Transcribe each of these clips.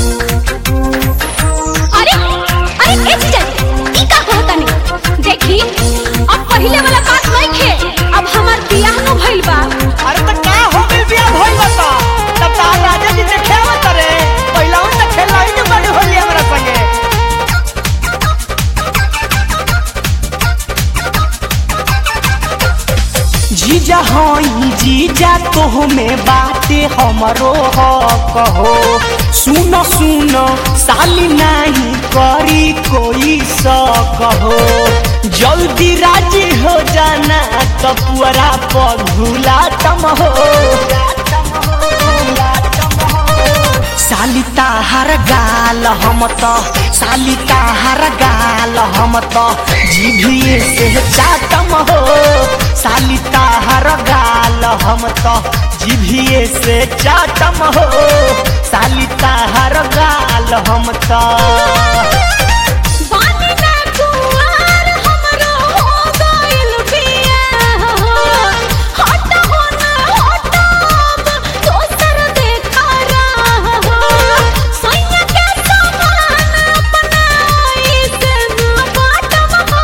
अरे अरे ए जीजा जी ई का कहता नहीं देखी अब पहिले वाला बात नहीं खे अब हमार बियाह न भइल बा अरे तो का हो गइल बियाह भइल बता तब तार राजा जी देखे आवत रे पहिलावन त खेला ही नहीं बड़ी होली हमरा संगे जीजा हई जीजा तोह में बाते हमरो हक हो सुनो सुनो साली नहीं करी कोई शक हो जल्दी राजी हो जाना तो पुअरा पगुला तम हो सालिता हर गाल हम त सालिता हर गाल हम त जीभिए से चाटम हो सालिता हर गाल हम त जीभिए से चाटम हो सालिता हर गाल हम त बानी ना कुंवार हमरो हो गइल बियाह हट हो ना हटब दोसर देखा रह सैया के समान अपनाई से ना बाटब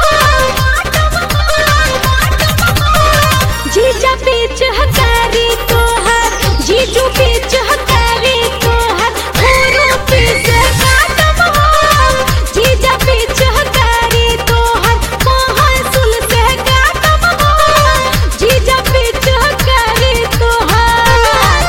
जीजा बीच हकारी तोहर जीजू बीच हकारी तोहर होरो पीस काटब जीजा बीच हकारी तोहर कहाँ सुल से काटब जीजा बीच हकारी तोहर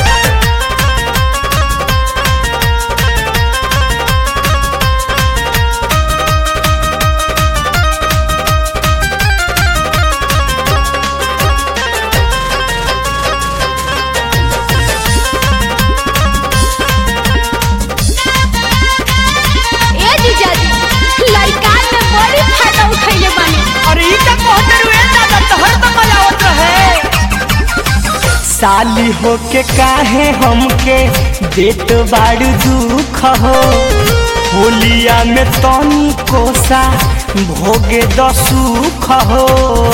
ए जीजा जी लड़का में बड़ी फायदा उठैले बानी अरे ई का कहते रुए दादा तोहर तो मजावत रहे साली होके काहे हमके देत बाड़ दुख हो होलिया में तनी कोसा भोगे दसुख हो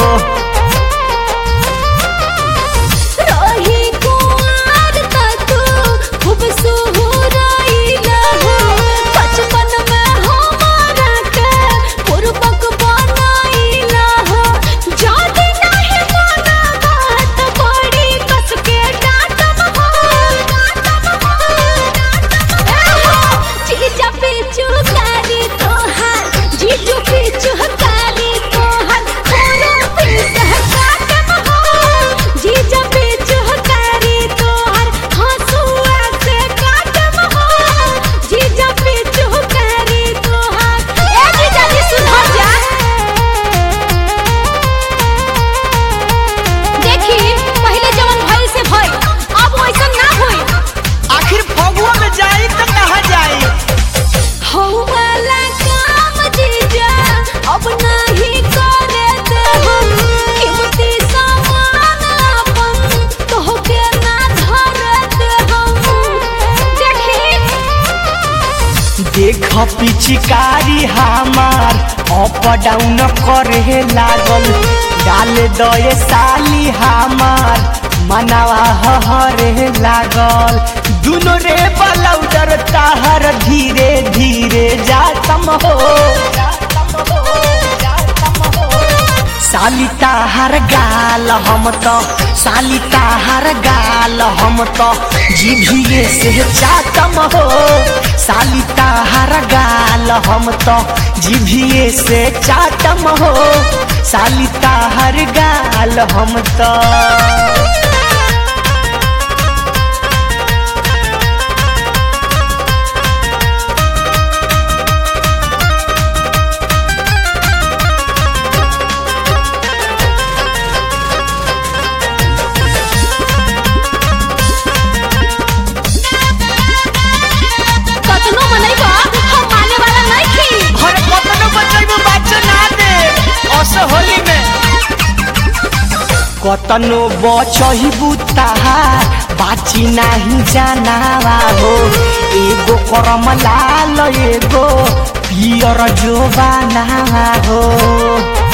रही कुंवार त तू खूब सुहुराइला हो बचपन में हमारा के पूर्वक बनाइला हो जादी नहीं माना बात बड़ी कस के डांटब हो ए हो जीजा पीछू कारी तोहार जीजू पीछू कारी तोहार कोनो पीस काटब हो जीजा पीछू कारी तोहार हंसुआ से काटब हो जीजा पीछू कारी तोहार ए जीजा जी सुधर जा देखी पहले जवन भइल से भइल अब वैसा ना होई आखिर फगुआ में जाई तो कहाँ जाई हौ वाला काम जीजा अब नहीं करे दे हम कीमती सामान अपन तोहके ना धरे दे हम देखी देख पिचकारी हमार अप डाउन करे लागल डाल दए साली हमार मनावा हरे लागल दुनो रे बलौडर ताहर धीरे धीरे जातम हो साली ताहर गाल हम त साली ताहर गाल हम त जीभिए से चाटम हो साली ताहर गाल हम त जीभिए से चाटम हो साली ताहर गाल हम त कतनो मनैबा हम माने वाला नहीं थी अरे कतनो बचैबो बच्चा ना दे अस होली में कतनो बचैबू ताहार बाची नाही जानावा हो एगो करम लाल एगो पियर जोबानावा हो